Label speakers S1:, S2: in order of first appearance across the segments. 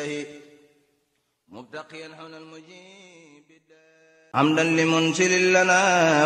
S1: مبتقيا حول المجيب حمدا لمنسل لنا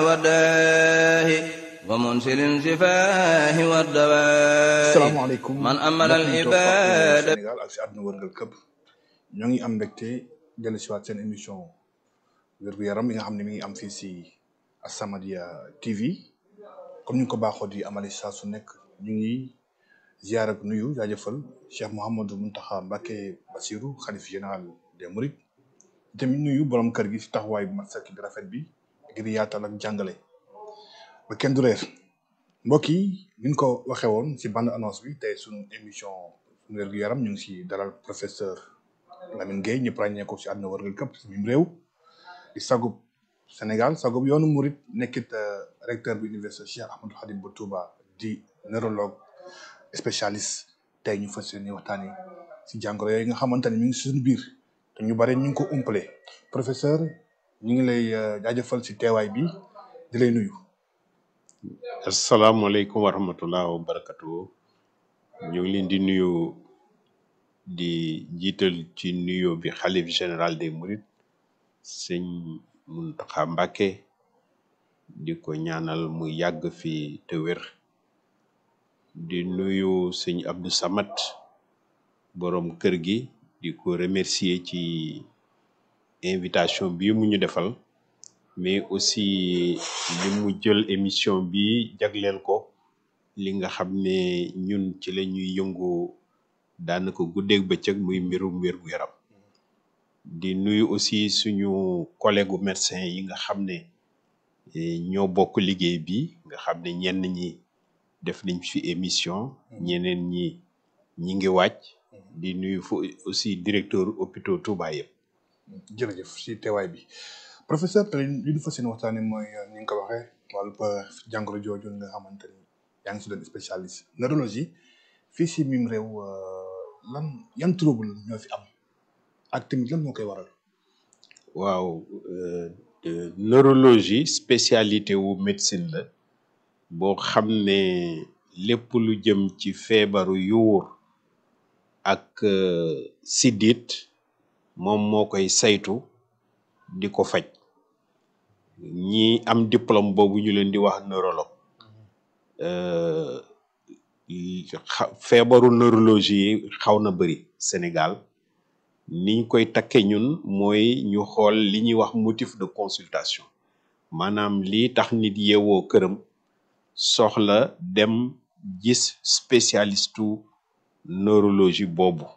S1: وداه ومنسل سفاه والدواء
S2: salaamaaleykum
S1: من أمل
S2: mbokk yi toog
S1: العباد
S2: Sénégal ak si àdduna wërngal këpp ñoo ngi am mbégte dellu si waat seen émission wér-gu-yaram yi nga xam ne mi ngi am fii si As-Samadiyya TV comme ñu ko baaxoo di amali saa su nekk ñu ngi ziar ak nuyu jaajëfal Cheikh Mouhamadou Mountakha Mbacké Bassirou xalif général des Mourides tamit nuyu borom kër gi si taxawaay bu mat sëkk bi rafet bi ngir yaatal ak jàngale ba kenn du reer mbokk yi ni ñu ko waxee woon si bande annonce bi tey suñu émission suñu wér-gu-yaram ñu ngi si dalal professeur Lamine Gueye ñëpp ràññee ko si àdduna wërngal këpp si mim réew di sagub Sénégal sagub yoonu Mouride nekkit euh, recteur bu université Cheikh Ahmadou Khadim bu Touba di neurologue spécialiste tey ñu fas yéene waxtaanee si jàngoro yooyu nga xamante ne mi ngi si suñu biir te ñu bare ñu ngi ko umpale professeur ñu ngi lay euh, jaajëfal si teewaay bi di lay nuyu.
S3: asalaamaaleykum wa rahmatullah wa barakatu ñu ngi leen di nuyu di jiital ci nuyo bi xalif général des mourides sëñ Muntaxa Mbàkke di ko ñaanal mu yàgg fi te wér di nuyu sëñ Abdou Samad borom kër gi di ko remercier ci invitation bi mu ñu defal mais aussi li mu jël émission bi jagleel ko li nga xam ne ñun ci la ñuy yëngu daanaka guddeeg bëccëg muy mbirum wér gu yaram di nuyu aussi suñu collègue médecin yi nga xam ne eh, ñoo bokk liggéey bi nga xam ne ñenn ñi def nañ fi émission ñeneen ñi ñi ngi wàcc di nuyu fu aussi directeur hôpital Touba yëpp
S2: jërëjëf si teewaay bi professeur te li ñu fas yéene waxtaanee mooy euh, ni nga ko waxee wàllu jàngoro jooju nga xamante ni yaa ngi si doon spécialiste neurologie fii si mim réew euh, lan yan trouble ñoo fi am ak tamit lan moo koy waral.
S3: waaw euh, euh, neurologie spécialité wu médecine la boo xam ne lépp lu jëm ci feebaru yuur ak euh, siddit moom moo koy saytu di ko faj ñi am diplôme boobu ñu leen di wax neurologue euh, yi- xa- feebaru neurologie yi xaw na bëri Sénégal niñ koy takke ñun mooy ñu xool li ñuy wax motif de consultation maanaam lii tax nit yeewoo këram soxla dem gis spécialistu neurologie boobu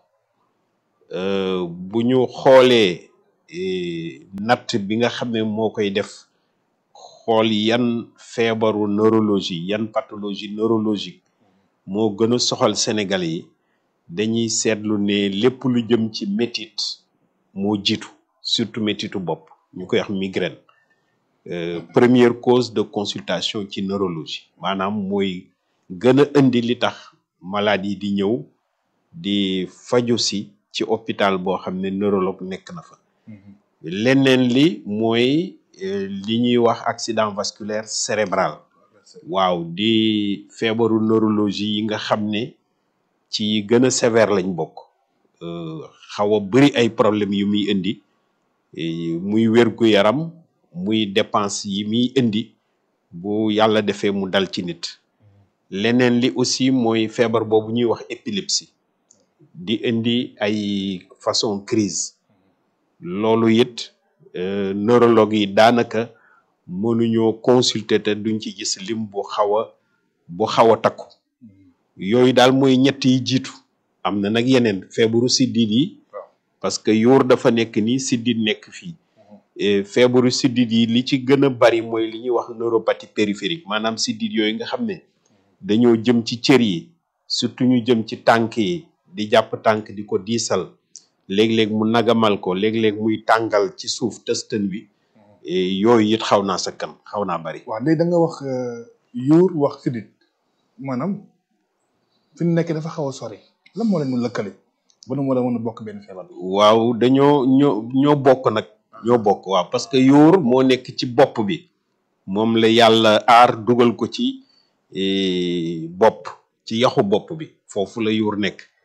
S3: Euh, bu ñu xoolee eh, natt bi nga xam ne moo koy def xool yan feebaru neurologie yan pathologie neurologique moo gën a soxal Sénégal yi dañuy seetlu ne lépp lu jëm ci métit moo jiitu surtout métitu bopp ñu koy wax migraine Euh, première cause de consultation ci neurologie maanaam mooy gën a indi li tax malade yi di ñëw di faju si ci hôpital boo xam ne neurologue nekk na fa leneen li mooy euh, li ñuy wax accident vasculaire cérébral waaw di feebaru neurologie yi nga xam ne ci yi gën a sévère lañ bokk euh, xaw a bëri ay problèmes yu muy indi eh, muy wérgu yaram muy dépense yi muy indi bu yàlla defee mu dal ci nit leneen li aussi mooy feebar boobu ñuy wax épilepsie di indi ay façon crise loolu it euh, neurologue yi daanaka mënuñoo consulter te duñ ci gis lim bu xaw a bu xaw a takku yooyu daal mooy ñett yi jiitu am na nag yeneen feebaru siddit yi
S2: waaw
S3: parce que yuur dafa nekk nii siddit nekk fii Eh, feebaru siddit yi li ci gën a bari mooy li ñuy wax neuropathie périphérique maanaam siddit yooyu nga xam ne dañoo jëm ci cër yi surtout ñu jëm ci tànk yi di jàpp tànk di ko diisal léeg-léeg mu nagamal ko léeg-léeg muy tàngal ci suuf tëstan bi eh, yooyu it xaw naa sakkan xaw naa bari
S2: waaw léegi da nga wax euh, yuur wax sidit maanaam fi mu nekk dafa xaw a sori lan moo leen mun lëkkale ba nu war a mën a bokk benn feebar.
S3: waaw dañoo ñoo ñoo bokk nag ñoo bokk waaw parce que yuur moo nekk ci bopp bi moom la yàlla aar dugal ko ci eh, bopp ci yaxu bopp bi foofu la yuur nekk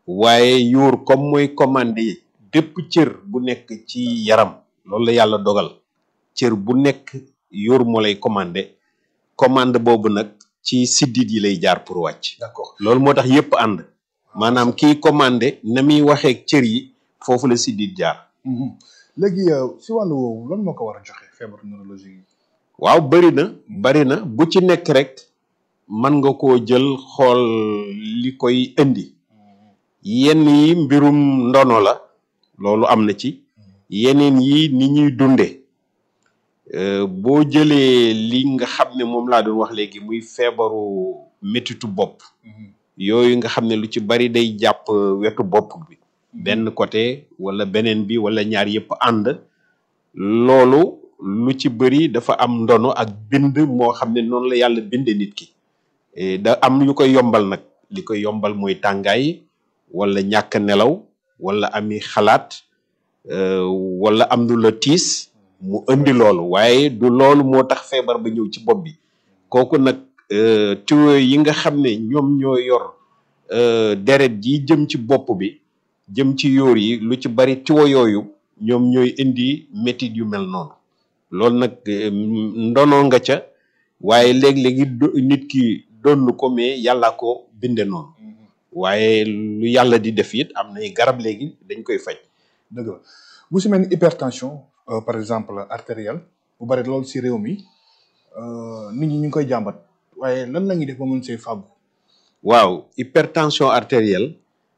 S3: waaye yuur comme mooy commandé bépp cër bu nekk ci yaram loolu la yàlla dogal cër bu nekk yuur moo lay commandé commande boobu nag ci siddit yi lay jaar pour wàcc
S2: d'accord
S3: loolu moo tax yépp ànd maanaam kiy commandé na muy waxee cër yi foofu la siddit jaar
S2: Mhm. léegi euh, si wàllu woowu lan moo ko war a joxe feebaru neurologie yi.
S3: waaw bëri na bëri na bu ci nekk rek mën nga koo jël xool li koy indi yenn yi mbirum ndono la loolu am na ci yeneen yi ni ñuy dunde Euh, boo jëlee li nga xam ne moom laa doon wax léegi muy feebaru métitu bopp
S2: Mhm.
S3: yooyu nga xam ne lu ci bari day jàpp wetu bopp bi benn côté wala beneen bi wala ñaar yëpp ànd loolu lu ci bëri dafa am ndono ak bind moo xam ne noonu la yàlla binde nit ki Eh, da am yu koy yombal nag li koy yombal mooy tàngaay wala ñàkk nelaw wala ami xalaat euh, wala am lu la tiis mu indi loolu waaye du loolu moo tax feebar ba ñëw ci bopp bi kooku nag euh, tuyau yi nga xam ne ñoom ñoo yor euh, deret ji jëm ci bopp bi jëm ci yóor yi lu ci bari tuyau yooyu ñoom ñooy indi métit yu mel noonu loolu nag euh, ndono nga ca waaye léeg-léegi do- nit ki donn ko mais yàlla ko binde noonu
S2: Mhm.
S3: waaye lu yàlla di def it am nay garab léegi dañ koy faj
S2: dëgg la bu si mel ni hypertension euh, par exemple artérielle bu bari loolu si réew mi euh, nit ñi ñu ngi koy jàmbat waaye lan la ñuy def ba mën see fàggu.
S3: waaw hypertension artérielle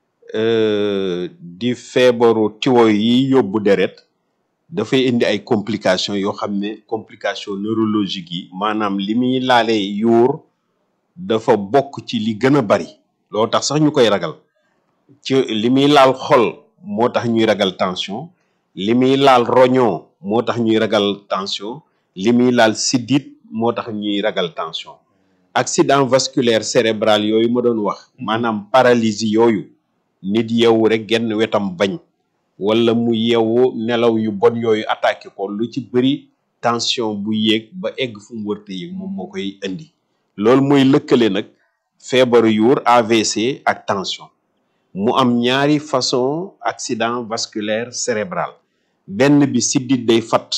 S3: euh, di feebaru tiwo yi yóbbu deret dafay indi ay complications yoo xam ne complication neurologique yi maanaam li muy laalee yuur dafa bokk ci li gën a bari loo tax sax ñu koy ragal ci li muy laal xol moo tax ñuy ragal tension li muy laal roñoo moo tax ñuy ragal tension li muy laal siddit moo tax ñuy ragal tension accident vasculaire cérébral yooyu ma doon wax maanaam paralysie yooyu nit yeewu rek genn wetam bañ wala mu yeewu nelaw yu bon yooyu attaqué ko lu ci bëri tension bu yéeg ba egg fu mu wërte yéeg moom moo koy indi loolu mooy lëkkale nag feebaru yuur AVC ak tension mu am ñaari façon accident vasculaire cérébral benn bi siddit day fat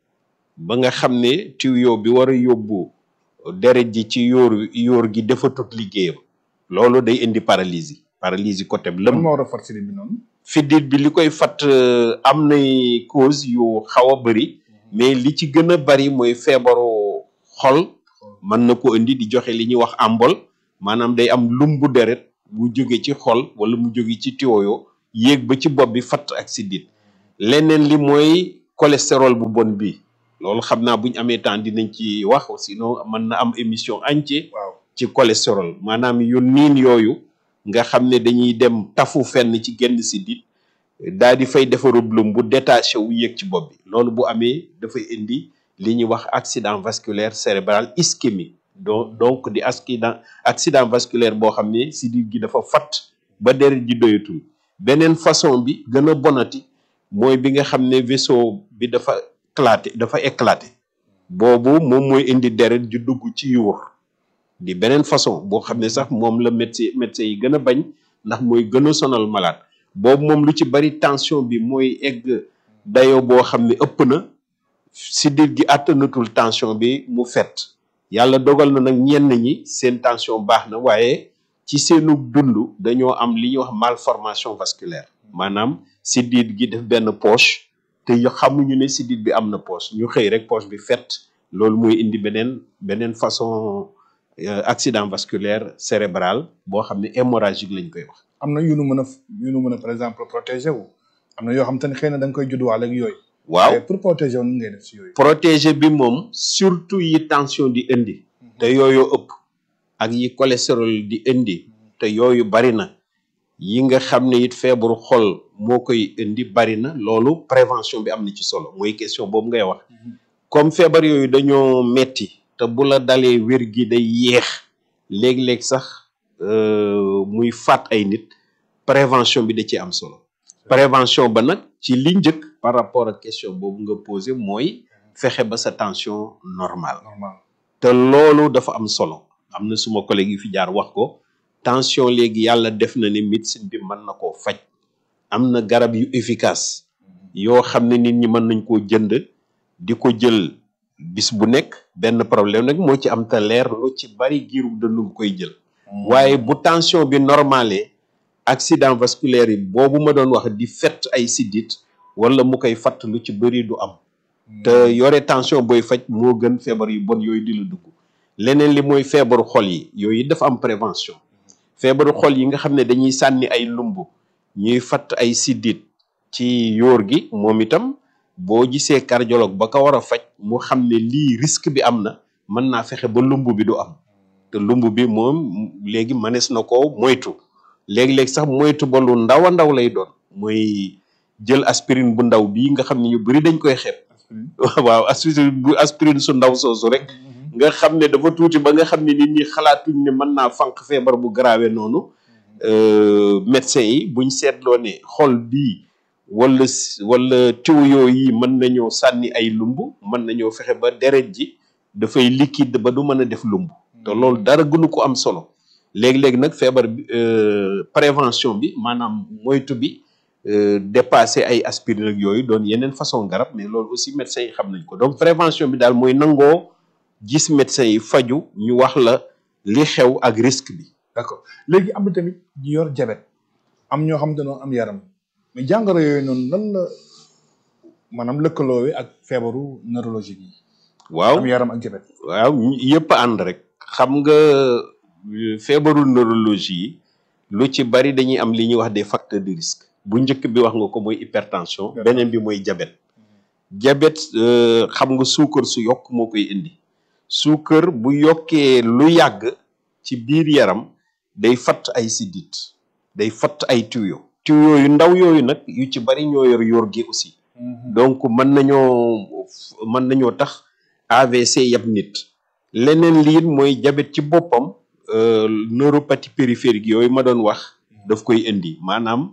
S3: ba nga xam ne tuyau bi war a yóbbu deret ji ci yóor yóor gi dafa tut liggéeyam loolu day indi paralysie paralysie côté bi
S2: lan
S3: lëm
S2: moo war a fat si bi noonu.
S3: fiddit bi li koy fat euh, am nay cause yu xaw a bëri mais li ci gën a bari mooy feebaru xol mën na ko indi di joxe li ñuy wax ambol maanaam day am lumbu deret bu jóge ci xol wala mu jóge ci tiwoyo yéeg ba ci bopp bi fatt ak siddit leneen li mooy cholestérol bu bon bi loolu xam naa buñ amee temps dinañ ci wax sinon mën na am émission entière
S2: waaw
S3: ci cholestérol maanaam yu niin yooyu nga xam ne dañuy dem tafu fenn ci genn siddit daal di fay defarub lum bu détaché wu yéeg ci bopp bi loolu bu amee dafay indi li ñuy wax accident vasculaire cérébral ischémique donc donc di accident accident vasculaire boo xam ne siddit gi dafa fat ba deret ji doyatul beneen façon bi gën a bonati mooy bi nga xam ne vaisseau bi dafa éclaté dafa éclaté boobu moom mooy indi deret ju dugg ci yuur di beneen façon boo xam ne sax moom la médecin médecin yi gën a bañ ndax mooy gën a sonal malade boobu moom lu ci bari tension bi mooy egg dayo boo xam ne ëpp na siddit gi àttanatul tension bi mu fet yàlla dogal na nag ñenn ñi seen tension baax na waaye ci seenu dund dañoo am li ñuy wax malformation vasculaire maanaam siddit gi def benn poche te yo xamuñu ne siddit bi am na poche ñu xëy rek poche bi fet loolu mooy indi beneen beneen façon euh, accident vasculaire cérébral boo xam ne hémorragique lañ koy wax
S2: am na yu nu mën a yu nu mën a par exemple protéger wu am na yoo xam te ne xëy na da nga koy judduwaale ak yooyu.
S3: waaw
S2: waaye pour protéger wu ni ngay def si yooyu.
S3: protéger bi moom surtout yi tension di indi te yooyu ëpp ak yi cholestérol di indi te yooyu bari na yi nga xam ne it feebaru xol moo koy indi bari na loolu prévention bi am na ci solo mooy question boobu ngay wax comme feebar yooyu dañoo metti te bu la dalee wér gi day yéex léeg-léeg sax euh, muy faat ay nit prévention bi da ci am solo prévention ba nag ci li njëkk par rapport ak question boobu nga posé mooy fexe ba sa tension normale
S2: normal
S3: te loolu dafa am solo am na suma collègue yi fi jaar wax ko tension léegi yàlla def na ne médecine bi mën na koo faj am na garab yu efficace yoo xam ne nit ñi mën nañ koo jënd di ko jël bis bu nekk benn problème nag moo ci am te leer lu ci bari giiru dëndu nga koy jël waaye bu tension bi normalé accident vasculaire yi boobu ma doon wax di fett ay siddit wala mu koy fatt lu ci bëri du am te yore tension booy faj moo gën feebar yu bon yooyu di la dugg leneen li mooy feebaru xol yi yooyu dafa am prévention feebaru xol yi nga xam ne dañuy sànni ay lumb ñuy fatt ay siddit ci yóor gi moom itam boo gisee cardiologue ba ko war a faj mu xam ne lii risque bi am na mën naa fexe ba lumb bi du am te lumb bi moom léegi mënees na ko moytu léegi-léegi sax moytu ba lu ndaw a ndaw lay doon mooy jël aspirine bu ndaw bii nga xam ne ñu bëri dañ koy xeeb waaw aspirine bu aspirine su ndaw soosu rek nga xam ne dafa tuuti ba nga xam ne nit ñi xalaatuñ ne mën naa fànq feebar bu grave noonu médecin yi buñ seetloo ne xol bii wala wala tuyau yi mën nañoo sànni ay lumb mën nañoo fexe ba deret ji dafay liquide ba du mën a def lumb te loolu dara gënu ko am solo léegi-léegi nag feebar bi prévention bi maanaam moytu bi dépassé ay aspirine ak yooyu doon yeneen façon garab mais loolu aussi médecins yi xam nañ ko donc prévention bi daal mooy nangoo gis médecins yi faju ñu wax la li xew ak risque bi
S2: d'accord léegi am na tamit ñu yor jabet am ñoo xam dañoo am yaram mais jàngoro yooyu noonu lan la maanaam lëkkaloowe ak feebaru neurologique yi
S3: waaw
S2: am yaram ak jabet
S3: waaw yëpp ànd rek xam nga feebaru neurologie yi lu ci bari dañuy am li ñuy wax des facteurs de risque bu njëkk bi wax nga ko mooy hypertension beneen bi mooy diabète diabète xam nga suukar su yokk moo koy indi suukar bu yokkee lu yàgg ci biir yaram day fatt ay siddit day fatt ay tuyau tuyau yu ndaw yooyu nag yu ci bari ñoo yor yor gi aussi donc mën nañoo mën nañoo tax AVC yab nit leneen lii mooy diabète ci boppam neuropathie périphérique yooyu ma doon wax daf koy indi maanaam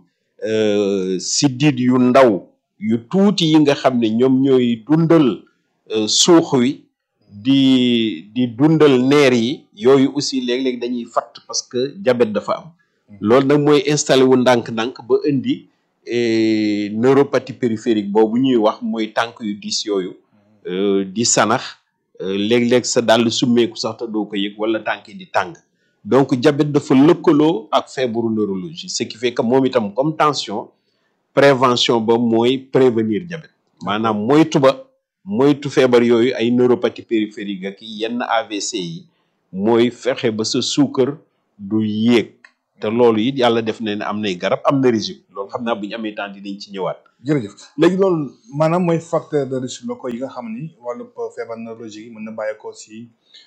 S3: siddit yu ndaw yu tuuti yi nga xam ne ñoom ñooy dundal suux wi di di dundal neer yi yooyu aussi léeg-léeg dañuy fatt parce que diabète dafa am loolu nag mooy installé wu ndànk-ndànk ba indi neuropathie périphérique boobu ñuy wax mooy tànk yu diis yooyu di sanax léeg-léeg sa dàll summeeku sax te doo ko yëg wala tànk yi di tàng donc diabète dafa lëkkaloo ak feebaru neurologie ce qui fait que moom itam comme tension prévention ba mooy prévenir diabète maanaam moytu ba moytu feebar yooyu ay neuropathie périphérique ak yenn AVC yi mooy fexe ba sa suukar du yéeg te loolu it yàlla def na ne am nay garab am na régime loolu xam naa bu ñu amee temps dinañ ci ñëwaat.
S2: jërëjëf léegi loolu maanaam mooy facteur de risque locaux yi nga xam ni wàllu feebar neurologique yi mën na bàyyeekoo si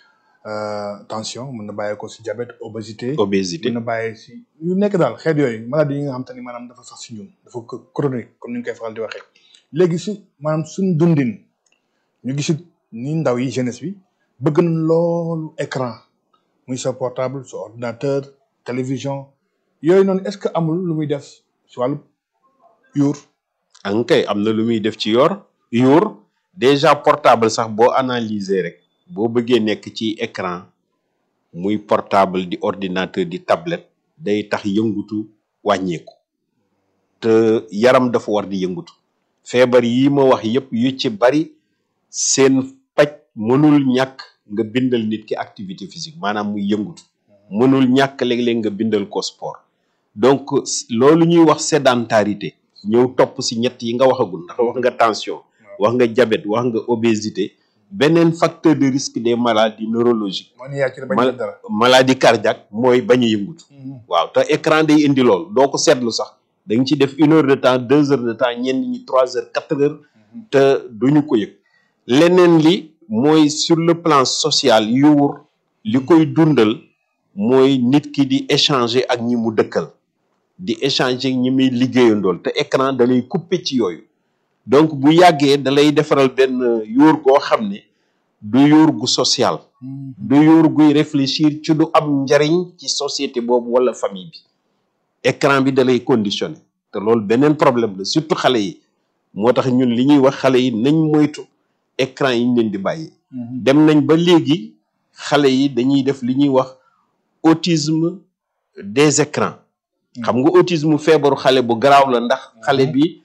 S2: tension mën na bàyyeekoo si diabète obésité.
S3: obésité
S2: mën na bàyyee si yu nekk daal xeet yooyu maladie yi nga xam te ni maanaam dafa sax si ñun dafa chronique comme ni ñu koy faral di waxee léegi si maanaam suñ dundin ñu gisit ni ndaw yi jeunesse bi bëgg na loolu écran muy sa portable sa ordinateur télévision yooyu noonu est-ce que amul lu muy def si wàllu yuur
S3: ankay am na lu muy def ci yor yuur déjà portable sax boo analyser rek boo bëggee nekk ci écran muy portable di ordinateur di tablette day tax yëngutu wàññeeku te yaram dafa war di yëngutu feebar yi ma wax yépp yu ci bari seen paj mënul ñàkk nga bindal nit ki activité physique maanaam muy yëngutu mënul ñàkk léeg-léeg nga bindal ko sport donc loolu ñuy wax sédentarité ñëw topp si ñett yi nga waxagul ndax wax nga tension wax nga diabète wax nga obésité beneen facteur de risque des maladies neurologiques
S2: moo ni yaa ci bañ a def dara
S3: maladie cardiaque mooy bañ a yëngutu waaw te écran day indi lool doo ko seetlu sax da nga ci def une heure de temps deux heures de temps ñenn ñi trois heures quatre heures te duñu ko yëg leneen li mooy sur le plan social yuur li koy dundal mooy nit ki di échanger ak ñi mu dëkkal di échanger ak ñi muy liggéeyandool te écran da lay couper ci yooyu donc bu yàggee da lay defaral benn yóor goo xam ne du yóor gu social du yóor guy réfléchir ci du am njariñ ci société boobu wala famille bi écran bi da lay conditionné te loolu beneen problème la surtout xale yi moo tax ñun li ñuy wax xale yi nañ moytu écran yi ñu leen di bàyyi dem nañ ba léegi xale yi dañuy def li ñuy wax autisme des écrans xam nga autisme feebaru xale bu garaaw la ndax xale bi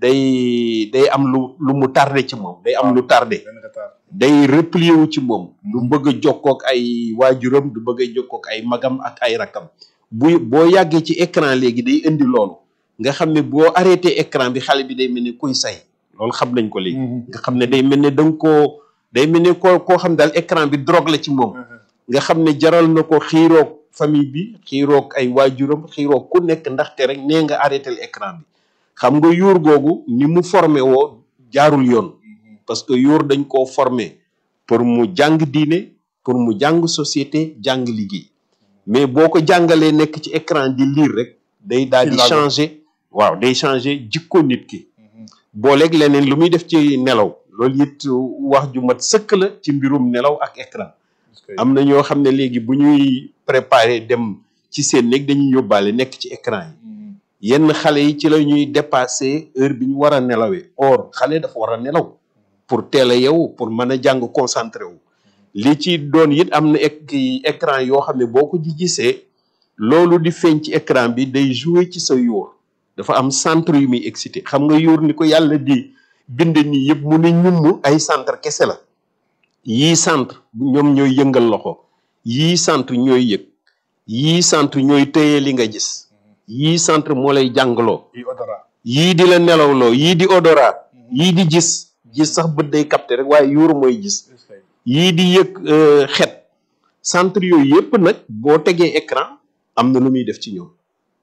S3: day day am lu lu mu tardé ci moom day am lu tardé
S2: benn retard.
S3: day replier wu ci moom du bëgg a jokkook ay waajuram du bëgg a jokkook ay magam ak ay rakam bu boo yàggee ci écran léegi day indi loolu nga xam ne boo arrêté écran bi xale bi day mel ni kuy say loolu xam nañ ko léegi nga xam ne day mel ne da nga koo day mel ne koo koo xam daal écran bi drogue la ci moom nga xam ne jaral na ko xiiroog famille bi xiiroog ay waajuram xiiroog ku nekk ndaxte rek nee nga arrêté écran bi xam nga yuur googu ni mu formé woo jaarul yoon parce que yuur dañ koo formé pour mu jàng diine pour mu jàng société jàng liggéey mais boo ko jàngalee nekk ci écran di lire rek day daal di
S2: Ci laago.
S3: changer waaw day changer jikko nit ki booleeg leneen lu muy def ci nelaw loolu it wax ju mat sëkk la ci mbirum nelaw ak écran am na ñoo xam ne léegi bu ñuy préparer dem ci seen néeg dañuy yóbbaale nekk ci écran yi yenn xale yi ci la ñuy dépasser heure bi ñu war a nelawee or xale dafa war a nelaw pour teel a yeewu pour mën a jàng concentré wu li ci doon it am na ek écran yoo xam ne boo ko ji gisee loolu di feeñ ci écran bi day jouer ci sa yóor dafa am centre yu muy excité xam nga yóor ni ko yàlla di bind nii yëpp mu ne ñumm ay centre kese la yii centre ñoom ñooy yëngal loxo yii centre ñooy yëg yii centre ñooy téye li nga gis yii centre moo lay jàngaloo
S2: yi odorat.
S3: yii di la nelawloo yii di odorat yii di gis gis sax bët day capté rek waaye yuur mooy gis yii di yëg euh, xet centre yooyu yëpp nag boo tegee écran am na lu muy def ci ñoom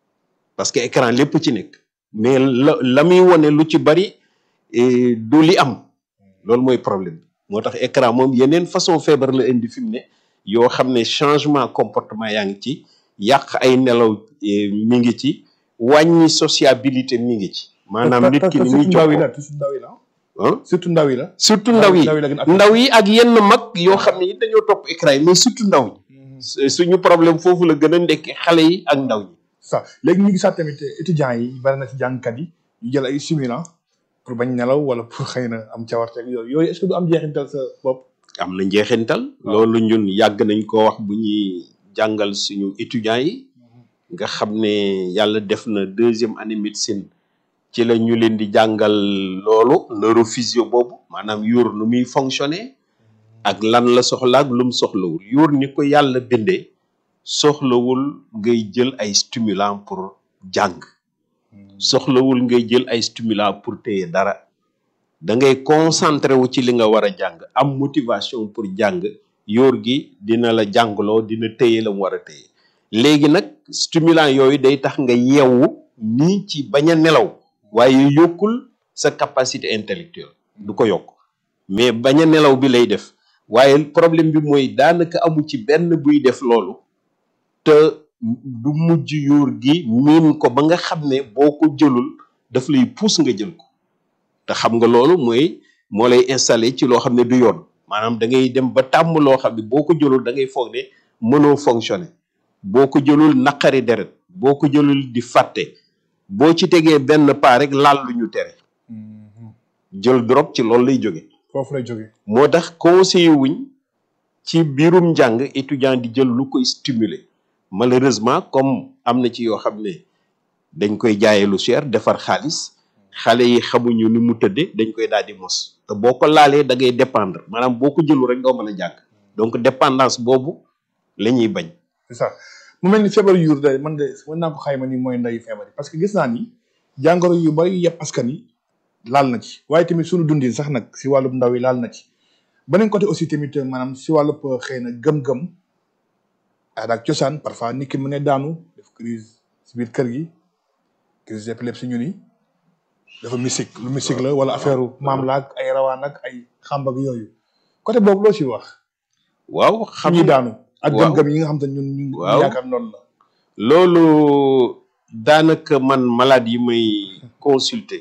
S3: parce que écran lépp ci nekk mais la la muy wone lu ci bari eh, du li am loolu mooy problème bi moo tax écran moom yeneen façon feebar la indi fi mu ne yoo xam ne changement comportement yaa ngi ci yàq ay nelaw eh, mi ngi ci wàññi sociabilité mi ngi ci maanaam nit ki ni muy
S2: ndaw yi la
S3: jokkoo
S2: surtout ndaw yi la
S3: ah
S2: surtout ndaw yi la.
S3: surtout ndaw yi
S2: ndaw yi la gën a
S3: ndaw yi ak yenn mag yoo xam ne it dañoo topp écran yi mais surtout ndaw ñi su- suñu problème foofu la gën a ndekke xale yi ak ndaw ñi
S2: ça léegi ñu ngi sax tamit étudiants yi bari na ci jàngkat yi ñu jël ay stimulant pour bañ nelaw wala pour xëy na am cawarte ak yooyu yooyu est-ce que du am jeexintal sa bopp.
S3: am na njeexintal loolu ñun yàgg nañ ko wax bu ñuy jàngal suñu étudiants yi nga xam ne yàlla def na deuxième année médecine ci la ñu leen di jàngal loolu neurophysio boobu maanaam yuur nu muy fonctionner ak lan la soxla ak lu mu soxlawul yuur ni ko yàlla bindee soxlawul ngay jël ay stimulant pour jàng soxlawul ngay jël ay stimulant pour téye dara da ngay concentré wu ci li nga war a jàng am motivation pour jàng yóor gi dina la jàngloo dina téye la mu war a téye léegi nag stimulant yooyu day tax nga yeewu nii ci bañ a nelaw waaye yokkul sa capacité intellectuelle du ko yokk mais bañ a nelaw bi lay def waaye problème bi mooy daanaka amu ci benn buy def loolu te du mujj yóor gi miin ko ba nga xam ne boo ko jëlul daf lay pousse nga jël ko te xam nga loolu mooy moo lay installé ci loo xam ne du yoon maanaam da ngay dem ba tàmm loo xam ne boo ko jëlul da ngay foog ne mënoo fonctionner boo ko jëlul naqari deret boo ko jëlul di fàtte boo ci tegee benn pas rek laal lu ñu tere jël drop ci loolu lay jóge
S2: foofu lay jógee.
S3: moo tax conseiller wuñ ci biirum njàng étudiant di jël lu koy stimuler malheureusement comme am na ci yoo xam ne dañ koy jaayee lu cher defar xaalis xale yi xamuñu ni mu tëdde dañ koy daal di mos te boo ko laalee da ngay dépendre maanaam boo ko jëlu rek doo mën a jàng donc dépendance boobu la ñuy bañ
S2: c'est ça mu mel ni feebar yuur de man de mën naa ko xayma ni mooy ndeyu feebar yi parce que gis naa ni jàngoro yu bari yëpp askan yi laal na ci waaye tamit suñu dundin sax nag si wàllub ndaw yi laal na ci beneen côté aussi tamit maanaam si wàllub xëy na gëm-gëm aada ak cosaan parfois nit ki mu ne daanu def crise si biir kër gi crise d'épilepsie ñu ni dafa mystique lu mystique la wala affaire maam la ak ay rawaan ak ay xàmb ak yooyu côté boobu loo ci wax
S3: waaw
S2: xam
S3: xam
S2: ñuy daanu ak
S3: waaw.
S2: gëm-gëm yi nga xam te ñun ñu
S3: Waaw.
S2: yaakaar noonu la
S3: loolu daanaka man malade yi may consulter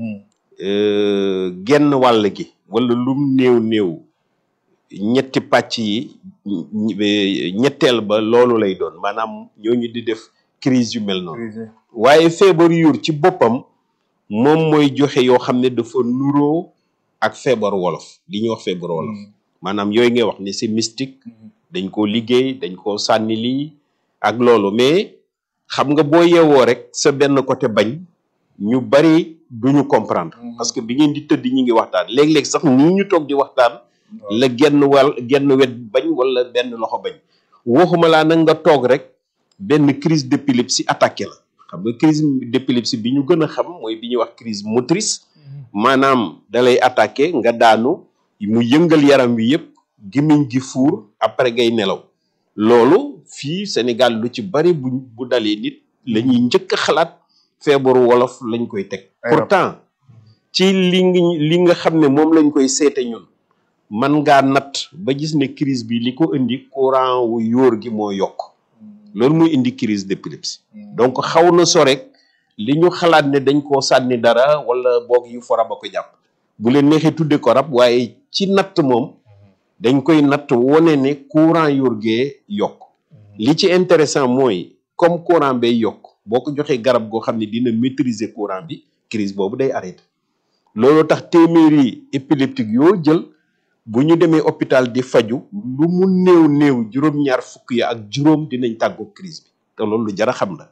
S3: euh, genn wàll gi wala lum néew néew ñetti pàcc yi ñi- ñi- ñetteel ba loolu lay doon maanaam ñooñu di def crise yu mel noonu
S2: crise
S3: waaye feebar yuur ci boppam moom mooy joxe yoo xam ne dafa nuroo ak feebaru wolof li ñuy wax feebaru wolof maanaam yooyu ngay wax ne c'est mystique dañ koo liggéey dañ koo sànni lii ak loolu mais xam nga boo yeewoo rek sa benn côté bañ ñu bari duñu comprendre parce que bi ngeen di tëdd ñi ngi waxtaan léeg-léeg sax nii ñu toog di waxtaan la genn wàll genn wet bañ wala benn loxo bañ waxuma laa nag nga toog rek benn crise d'épilepsie attaqué la xam nga crise d'épilepsie bi ñu gën a xam mooy bi ñuy wax crise motrice maanaam dalay attaqué nga daanu mu yëngal yaram wi yëpp gémmiñ gi fuur après ngay nelaw loolu fii Sénégal lu ci bari bu bu dalee nit la ñuy njëkk a xalaat feebaru wolof lañ koy teg pourtant ci li ngi li nga xam ne moom lañ koy seete ñun man ngaa natt ba gis ne crise bi li ko indi courant wu yóor gi moo yokk loolu muy indi crise d'épilepsie donc xaw na so rek li ñu xalaat ne dañ koo sànni dara wala boog yu fora ba ko jàpp bu leen neexee tudde ko rab waaye ci natt moom dañ koy natt wone ne courant yóor gee yokk li ci intéressant mooy comme courant bay yokk boo ko joxee garab goo xam ne dina maîtriser courant bi crise boobu day arrêté loolu tax téeméeri épileptique yoo jël bu ñu demee hôpital di faju lu mu néew néew juróom-ñaar fukk ya ak juróom dinañ tàggoo crise bi te loolu lu jar a xam la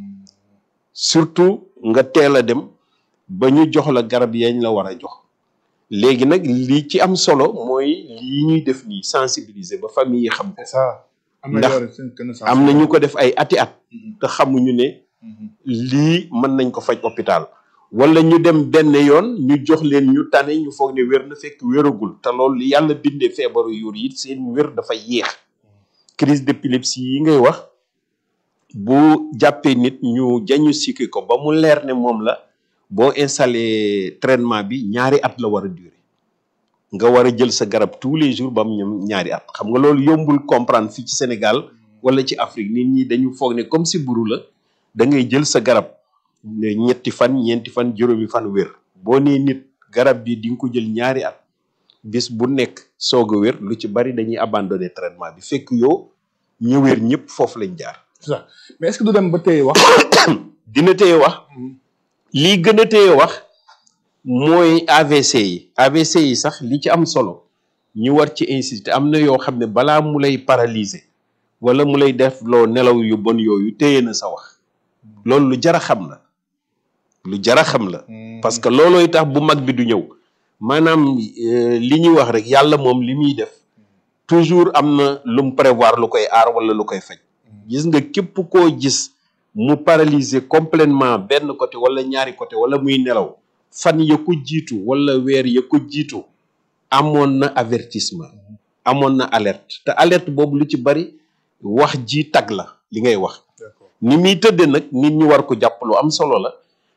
S3: surtout nga teel a dem ba ñu jox la garab yañ la war a jox léegi nag li ci am solo mooy lii ñuy def nii sensibiliser ba famille yi xam ko
S2: c'est ça am na
S3: Ndax
S2: yore seen connaissance
S3: am na ñu ko def ay ati at
S2: Mhm.
S3: te xamuñu ne
S2: Mhm.
S3: lii mën nañ ko faj hôpital wala ñu dem benn yoon ñu jox leen ñu tane ñu foog ne wér na fekk wéragul te loolu li yàlla bindee feebaru yuur yi seen wér dafa yéex crise d'épilepsie yi ngay wax bu jàppee nit ñu diagnostiqué ko ba mu leer ne moom la boo installé traitement bi ñaari at la war a durer nga war a jël sa garab tous les jours ba mu ñëm ñaari at xam nga loolu yombul comprendre fii ci Sénégal wala ci Afrique nit ñi dañu foog ne comme si buru la da ngay jël sa garab ne ñetti fan ñeenti fan juróomi fan wér boo nee nit garab bi di nga ko jël ñaari at bis bu nekk soog a wér lu ci bari dañuy abandonné traitement bi fekk yow ñu wér ñëpp foofu lañ jaar
S2: c'est ça mais est-ce que du dem ba tey wax
S3: dina téye wax lii gën a téye wax mooy AVC yi AVC yi sax li ci am solo ñu war ci insister am na yoo xam ne balaa mu lay paralyser wala mu lay def loo nelaw yu bon yooyu téye na sa wax loolu lu jar a xam la lu jar a xam la parce que loolooy tax bu mag bi du ñëw maanaam euh, li ñuy wax rek yàlla moom li muy def toujours am na lu mu prévoir lu koy aar wala lu koy faj gis nga képp koo gis mu paralyser complètement benn côté wala ñaari côté wala muy nelaw fan ya ko jiitu wala weer ya ko jiitu amoon na avertissement amoon na alerte te alerte boobu lu ci bari wax ji tag la li ngay wax
S2: d'accord
S3: ni muy tëdde nag nit ñi war ko jàpp lu am solo la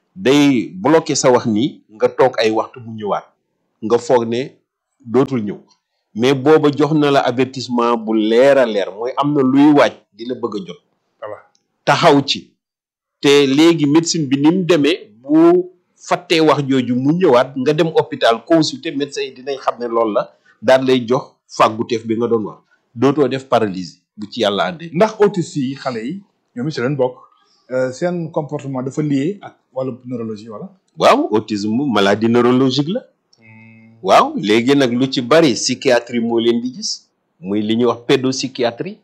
S3: day bloqué sa wax nii nga toog ay waxtu mu ñëwaat nga foog ne dootul ñëw mais booba jox na la avertissement bu leer a leer mooy am na luy waaj di la bëgg a jot
S2: voilà
S3: taxaw ci te léegi médecine bi ni mu demee bu fàttee wax jooju mu ñëwaat nga dem hôpital consulter médecin yi dinañ xam ne loolu la daal lay jox fàgguteef bi nga doon wax dootoo def paralysie bu ci yàlla àndee
S2: ndax autistes yi xale yi ñoom it si leen bokk euh, seen comportement dafa lié ak wàllu neurologie wala
S3: waaw autisme maladie neurologique la waaw léegi nag lu ci bari psychiatrie moo leen di gis muy li ñuy wax pédopsychiatrie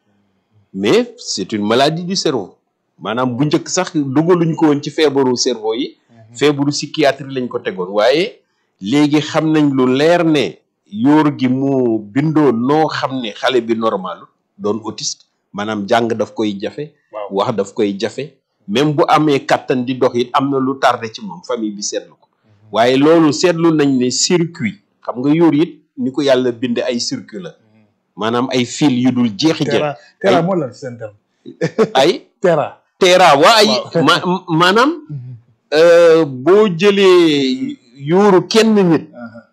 S3: mais c'est une maladie du cerveau maanaam bu njëkk sax dugaluñ ko woon ci feebaru cerveau yi feebaru psychiatrie lañ ko tegoon waaye léegi xam nañ lu leer ne yóor gi mu bindoo noo xam ne xale bi normal doon autiste maanaam jàng daf koy jafe
S2: waaw
S3: wax daf koy jafe même bu amee kattan di dox it am na lu tardé ci moom famille bi seetlu ko waaye loolu seetlu nañ ne circuit xam nga yóor it ni ko yàlla binde ay circuit la maanaam ay fil yu dul jeexi jeex
S2: Tera Tera moo la seen terme
S3: ay
S2: Tera
S3: teera waa ay
S2: Waaw.
S3: ma maanaam euh, boo jëlee yuuru kenn nit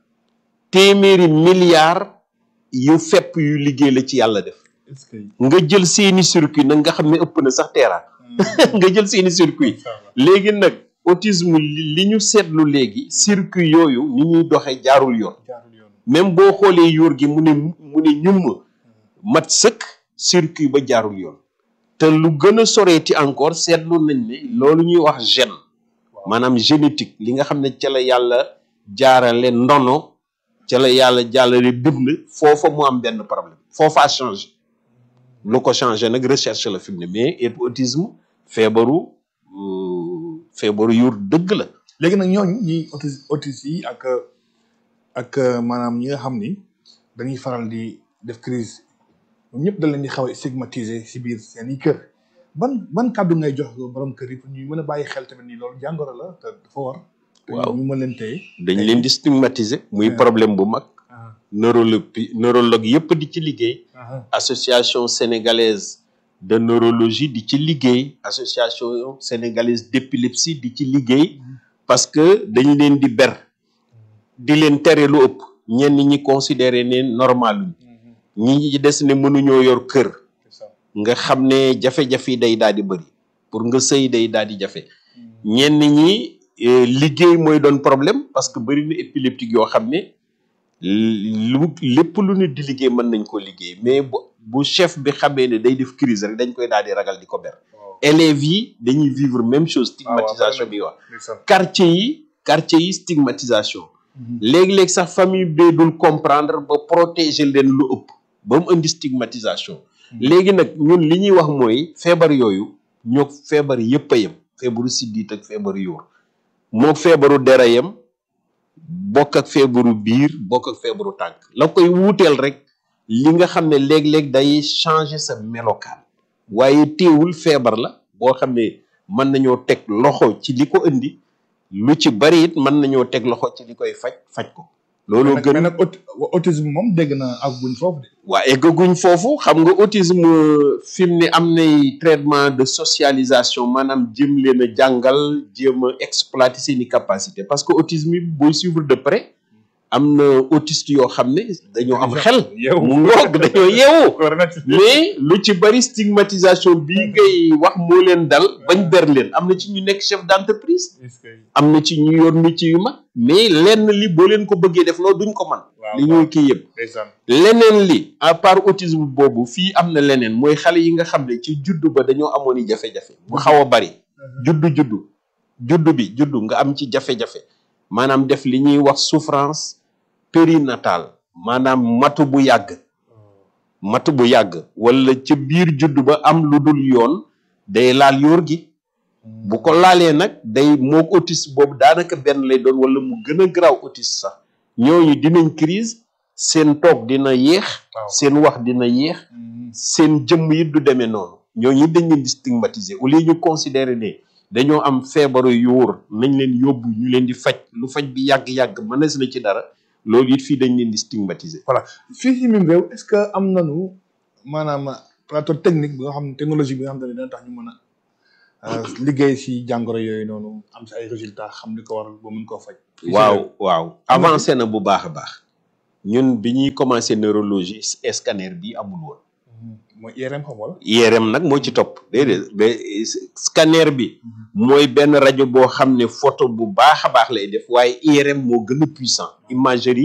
S3: téeméeri milliards yu fepp yu liggéey la ci yàlla def
S2: est-ce que
S3: nga jël seeni circuit nag nga xam ne ëpp na sax teera nga jël seeni circuit léegi nag autisme li li ñu seetlu léegi circuit yooyu ni ñuy doxe jaarul yoon
S2: jaarul yoon
S3: même boo xoolee yóor gi mu ne mu ne ñum mat sëkk circuit ba jaarul yoon te lu gën a soreeti encore seetlu nañ ne loolu ñuy wax gène maanaam génétique li nga xam ne ca la yàlla jaarale ndono ca la yàlla jaarale bind foofa mu am benn problème foofa changé lu ko changé nag recherche la fi mu ne mais et autisme feebaru euh, feebaru yuur dëgg la
S2: léegi nag ñooñu ñi autis autistes yi ak ak maanaam ñi nga xam ni dañuy faral di def crise ñoom ñëpp dañ leen di xaw a stigmatiser si biir seen i kër ban ban kàddu ngay jox borom kër yi pour ñu mën a bàyyi xel tamit ni loolu jàngoro la te dafa war. te
S3: Waaw.
S2: ñu mën leen téye.
S3: dañ leen di stigmatiser muy
S2: Ouais.
S3: problème bu mag
S2: ah
S3: neurologue neurologue yëpp di ci liggéey
S2: ah
S3: association sénégalaise de neurologie di ci liggéey association sénégalaise d'épilepsie di ci liggéey parce que dañ leen di ber di leen tere lu ëpp ñenn ñi considéré ne normal ñi ñi des ne mënuñoo yor kër
S2: c'est ça.
S3: nga xam ne jafe-jafe yi day daal di bëri pour nga sëy day daal di jafe ñenn ñi eh, liggéey mooy doon problème parce que bëri na épileptique yoo xam ne lu lépp lu nit di liggéey mën nañ koo liggéey mais bu bu chef bi xamee ne day def crise rek dañ koy daal di ragal di ko ber
S2: waaw
S3: élèves yi dañuy vivre même chose stigmatisation bi wax
S2: ndeysaan.
S3: quartier yi quartier yi stigmatisation léegi-léegi sax famille bee dul comprendre ba protéger leen lu ëpp ba mu indi stigmatisation léegi nag ñun li ñuy wax mooy feebar yooyu ñoo feebar yëpp a yem feebaru siddiit ak feebaru yóor moo feebaru dera yem bokk ak feebaru biir bokk ak feebaru tànk la koy wuuteel rek li nga xam ne léeg-léeg day changer sa melokaan waaye teewul feebar la boo xam ne mën nañoo teg loxo ci li ko indi lu ci bari it mën nañoo teg loxo ci li koy faj faj ko looloo
S2: mais
S3: gën
S2: nag aut- autisme moom dégg na ak buñ foofu de.
S3: waa eggaguñ foofu xam nga autisme fi mu ne am nay traitement de socialisation maanaam jéem leen a jàngal jéem a exploiter seeni capacité parce que autisme yi booy suivre de près am na autiste yoo xam ne dañoo am xel
S2: Yeewu.
S3: mu ngoog dañoo yeewu
S2: war na ci.
S3: mais lu ci bari stigmatisation bii ngay wax moo leen dal bañ ber leen am na ci ñu nekk chef d'entreprise
S2: est-ce que
S3: am na ci ñu yor métier yu mag mais lenn li boo leen ko bëggee def loolu duñ ko man
S2: waaw
S3: li ñuy kii yëpp
S2: ndeysaan.
S3: leneen li à part autisme boobu fii am na leneen mooy xale yi nga xam ne ci juddu ba dañoo amoon i jafe-jafe bu xaw a bari juddu juddu juddu bi juddu nga am ci jafe-jafe maanaam def li ñuy wax souffrance périnatale maanaam matu bu yàgg matu bu yàgg wala ca biir juddu ba am lu dul yoon day laal yóor gi bu ko laalee nag day moog autisme boobu daanaka benn lay doon wala mu gën a garaaw autisme sax ñooñu dinañ crise seen toog dina yéex
S2: Waaw.
S3: seen wax dina yéex seen jëmm yi du demee noonu ñooñu dañ leen di stigmatiser au lieu ñu considérer ne dañoo am feebaru yuur nañ leen yóbbu ñu leen di faj lu faj bi yàgg-yàgg mënees na ci dara loolu it fii dañ leen di stigmatiser
S2: voilà fii ci même réew est-ce que am nañu maanaam plateau technique bi nga xam ne technologie bi nga xam ne dina tax ñu mën a liggéey si jàngoro yooyu noonu am si ay résultats xam li ko waral ba mun koo faj. fii ci
S3: waaw
S2: réew.
S3: waaw avancé na bu baax a baax ñun bi ñuy commencé neurologie scanner bi amul woon
S2: mooy IRM xam wala.
S3: IRM nag moo ci topp déedéet mais scanner bi mooy benn rajo boo xam ne photo bu baax a baax lay def waaye IRM moo gën a puissant imagerie